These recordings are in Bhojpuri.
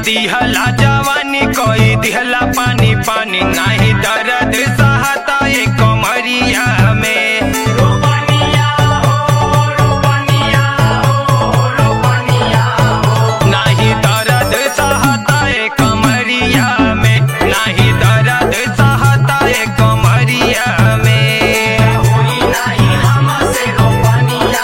दिहला जवानी कोई दिहला पानी पानी नाही दर्द सहता ये कमरिया में नाही दर्द सहता ये कमरिया में नाही दर्द सहता ये कमरिया में होई नाही हमसे रोपनिया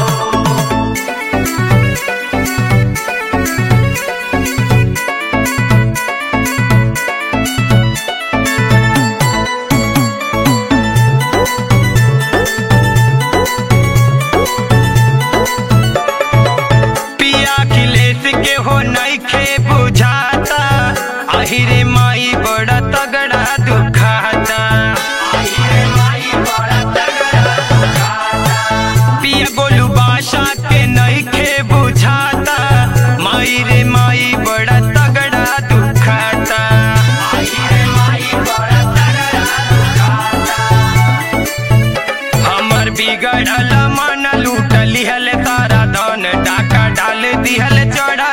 पिया खिलेस के हो नइखे बुझाता आहिरे माई बड़ा तगड़ा दुखाता पिया गोलू बादशाह के नइखे बुझाता माई रे माई बड़ा तगड़ा दुखाता हमर बिगड़ल मन लूट लिहल तारा धन डाका डाल दिहल चढ़ा